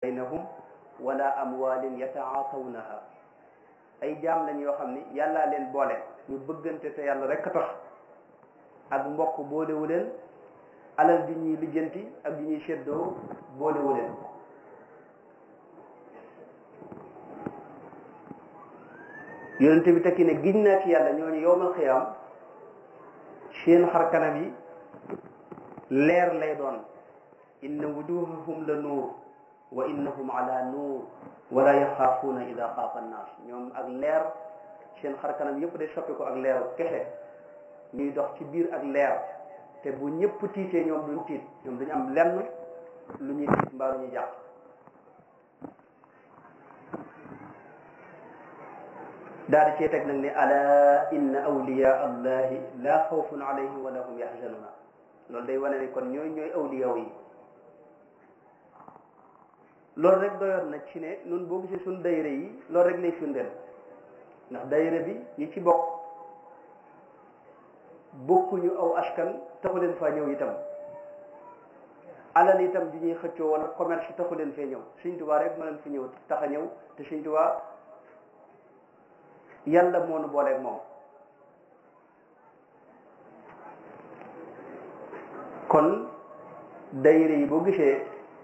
baynahum wala amwalin yataatawnaha ay jaam lañ yoo xam ni yàllaa leen boole ñu bëggante te yàlla rek a tax ak mbokk boolewu leen alal di ñuy lijjanti ak di ñuy seddoo boolewu leen yonente bi tekki ne giñ naa ci yàlla ñooñu yowmal xiyaam seen xar kanam yi leer lay doon inna wujuhahum la nuur wa innahum ala nuur wala yaxaafuuna ida xaafa annaas ñoom ak leer seen xar kanam yëpp day soppi ko ak leeru kese ñuy dox ci biir ak leer te bu ñëpp tiitee ñoom duñ tiit ñoom duñu am lenn lu ñuy tiit mbaa lu ñuy jàq daal di cee teg nag ne ala inna awliya allahi la xawfun alayhim wala hum yaxzanuna loolu day wane ne kon ñooy ñooy awliyaw yi loolu rek doyoon na ci ne nun boo gisee suñ dayre yi loolu rek lay firndeel ndax dayre bi ñi ci bokk bokkuñu aw askan taxu leen faa ñëw itam alal itam di ñuy xëccoo wala commerce taxu leen fee ñëw Sëñ Tuubaa rek ma leen fi ñëw tax a ñëw te Sëñ Tuubaa yàlla moo nu booleeg moom kon dayre yi boo gisee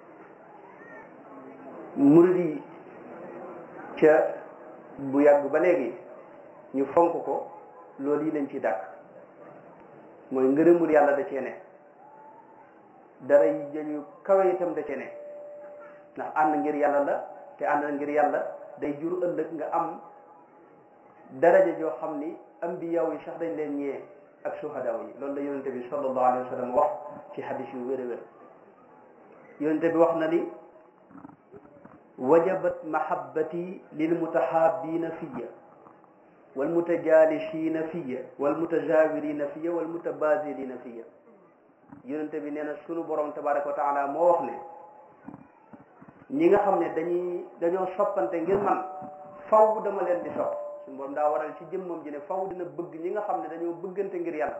murid yi ca bu yàgg ba léegi ñu fonk ko loolu yi lañ ci dàkk mooy ngërëmul yàlla da cee ne dara yi jëñu kawe itam da cee ne ndax ànd ngir yàlla la te ànd ngir yàlla day jur ëllëg nga am daraja joo xam ni ambiyaw yi sax dañ leen ñee ak suhadaaw yi loolu la yonente bi sallallahu alayhi wa sallam wax ci xadis yu wér a wér yonente bi wax na ni wajabat mahabbati lilmutahabina fiya walmutajalisina fiya walmutajawirina fiya walmutabazilina fiya yonente bi nee na sunu borom tabaraka wa taala moo wax ne ñi nga xam ne dañuy dañoo soppante ngir man faw dama leen di sopp suñu borom daa waral ci jëmmam ji ne faw dina bëgg ñi nga xam ne dañoo bëggante ngir yàlla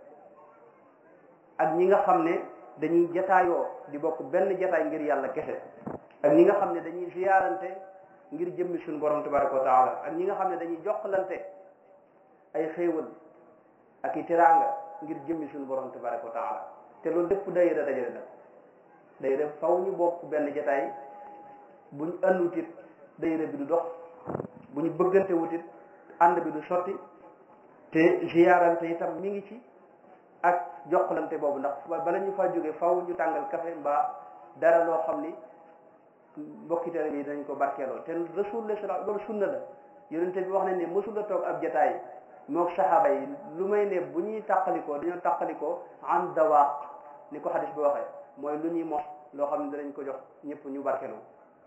ak ñi nga xam ne dañuy jataayoo di bokk benn jataay ngir yàlla kese ak ñi nga xam ne dañuy ziyaarante ngir jëmmi suñu borom tabaraka wa taala ak ñi nga xam ne dañuy jokkalante ay xéewal ak i teraanga ngir jëmmi suñu borom tabaraka wa taala te loolu lépp dayira dajale la dayira faw ñu bokk benn jataay buñ àndutit dayira bi du dox bu ñu bëggante wutit ànd bi du sotti te ziyaarante itam mi ngi ci ak jokkalante boobu ndax bala ñu faa jógee faw ñu tàngal café mbaa dara loo xam ni mbokki tere yi dañ ko barkeeloo te rasulullah sallallahu loolu sunna la yonente bi wax nañ ne mësul la toog ab jataay mook saxaaba yi lu may ne bu ñuy tàqalikoo dañoo tàqalikoo an dawaaq ni ko xadis bi waxee mooy lu ñuy mos loo xam ne danañ ko jox ñëpp ñu barkeeloo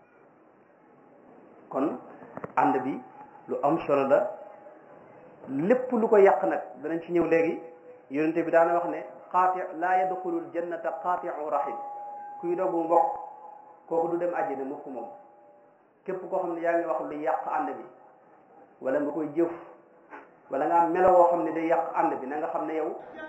kon ànd bi lu am solo la lépp lu ko yàq nag danañ ci ñëw léegi yonente bi daana wax ne qaati laa yadxulul jannata qaatiu rahim kuy dogu mbokk kooku du dem àjjana mukk moom képp koo xam ne yaa ngi wax lu yàq ànd bi wala nga koy jëf wala nga am melo woo xam ne day yàq ànd bi na nga xam ne yow